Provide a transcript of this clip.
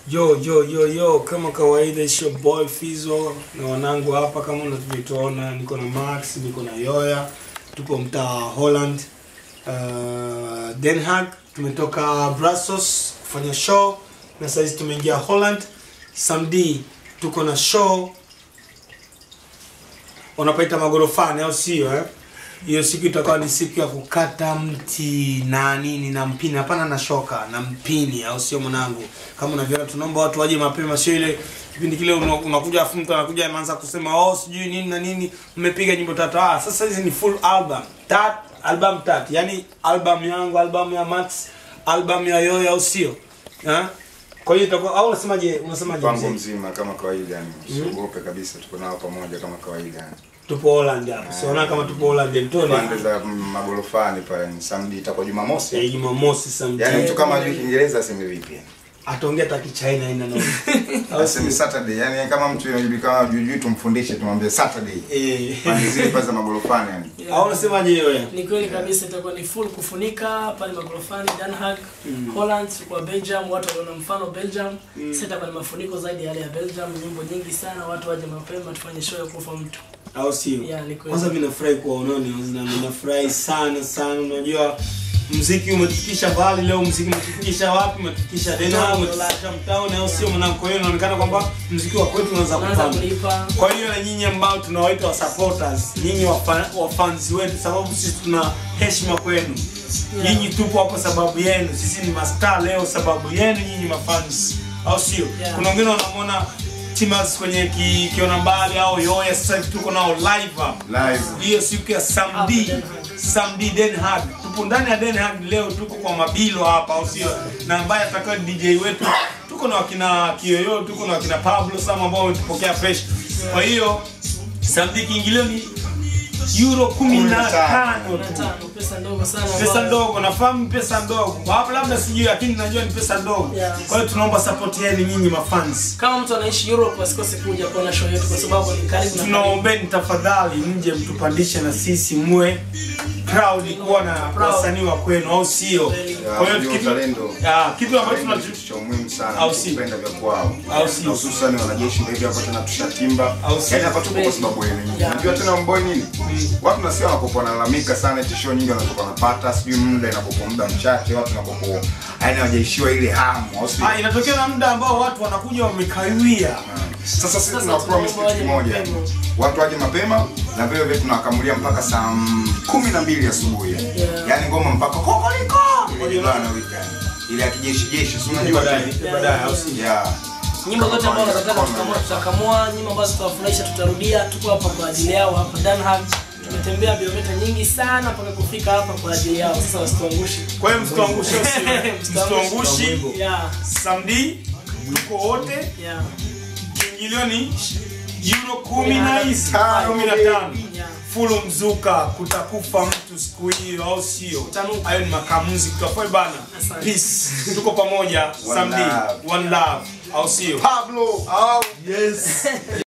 Yo yo yo yo, kama kawaida it's your boy Fizo na wanangu hapa, kama unavyotuona, niko na Max, niko na Yoya, tuko mtaa wa Holland uh, Den Haag. Tumetoka Brussels kufanya show na saizi tumeingia Holland. Samedi tuko na show wanapaita magorofani, au sio eh? Hiyo siku itakuwa ni siku ya kukata mti na nini na mpini, hapana na shoka na mpini, au sio mwanangu? Kama unavyoona, tunaomba watu waje mapema, sio ile kipindi kile una- unakuja afu mtu anakuja anaanza kusema oh, sijui nini na nini, mmepiga nyimbo tatu. Ah, sasa hizi ni full album tat album tatu, yani album yangu, album ya Max, album ya Yoyo, au sio eh? Kwa hiyo itakuwa au unasemaje? Unasemaje? mpango mzee? mzima kama kawaida yani usiogope kabisa tuko nao pamoja kama kawaida yani Tupo Holland hapa, siona kama tupo Holland Mtoni pande za magorofani pale ni samedi itakuwa ya jumamosi Jumamosi Samedi. yani mtu kama ajui kiingereza aseme vipi yani ataongea hata kichina ina noma Au aseme sio? saturday yani kama mtu anajulikana jujui tumfundishe tumwambie saturday Eh. pande zile pale za magorofani yani au unasemaje Yoya? ni kweli kabisa itakuwa ni full kufunika pale magorofani Den Haag Holland kwa Belgium watu waliona mfano Belgium sasa itakuwa ni mafuniko zaidi ya yale ya Belgium nyimbo nyingi sana watu waje mapema tufanye show ya kufa mtu au sio Yeah, ni kweli. kwanza mimi nafurahi kuwaonani na ninafurahi sana sana unajua mziki umetufikisha mbali leo mziki umetufikisha wapi umetufikisha dena umetufikisha mtaani au sio mwanangu kwa hiyo inaonekana kwamba mziki wa kwetu unaanza unaanza kupanda kulipa kwa hiyo na nyinyi ambao tunawaita wa supporters nyinyi wafa- wafans wetu sababu sisi tuna heshima kwenu Yeah. nyinyi tupo hapo sababu yenu sisi ni mastaa leo sababu yenu nyinyi mafans au sio Yeah. kuna wengine wanamwona timas kwenye ki, kiona mbali au yoya sasa hivi tuko nao live hapa live hiyo siku ya samedi Hapa Den Haag. samedi Den Haag tupo ndani ya Den Haag leo tuko kwa mabilo hapa au sio na ambaye atakuwa ni DJ wetu tuko na wakina Kiyoyo tuko na wakina Pablo Sam ambao wametupokea fresh kwa hiyo samedi kiingilio ni euro 15 tu tano pesa ndogo sana pesa ambayo- ndogo nafahamu pesa ndogo hapo labda sijui lakini najua ni pesa ndogo Yeah. kwa hiyo tunaomba support yenu nyinyi mafans kama mtu anaishi Europe asikose kuja kuona show yetu kwa sababu ni karibu na karibu. tunaombeni tafadhali mje mtupandishe na sisi muwe proud kuwa na Proud. wasanii wa kwenu au sio kwa hiyo ndio kitu uzalendo. ah, kitu ambacho Uzalendo ni tunacho kitu cha muhimu sana Au si? kupenda vya kwao Au si? Na hususan wanajeshi ndio hivyo hapa tena tushatimba Au si? yani hapa tupo kwa sababu yenu nyinyi Yeah. unajua tena mboi nini watu nasikia wanapokuwa wanalalamika sana eti show nyingi wanapokuwa wanapata sijui muda inapokuwa muda mchache watu wanapokuwa yani hawajaishiwa ile hamu au si ah, inatokea na muda ambao watu wanakuja wamekawia sasa sisi Sasa tuna promise tunaomba kitu waje kimoja mapema. watu waje mapema na vile vile tunawakamulia mpaka saa mm, kumi na mbili asubuhi Yeah. yaani ngoma mpaka kokoliko ile bana weekend ile ya kijeshi jeshi si unajua baadaye tena? baadaye au si yeah nyimbo zote ambazo Kama tunataka kawaida. tukamua tutakamua nyimbo ambazo tutawafurahisha tutarudia tuko hapa kwa ajili yao hapa Den Haag tumetembea biometa nyingi sana mpaka kufika hapa kwa ajili yao sasa wasituangushe kwa hiyo msituangushe au sio msituangushi yeah samedi tuko wote yeah kiingilio ni euro kumi na hizi kumi na tano yeah fulu mzuka kutakufa mtu siku hiyo au sio Utanuka. hayo ni makamuzi kutafue bana Asante. peace tuko pamoja One samedi love. one love au sio Pablo au yes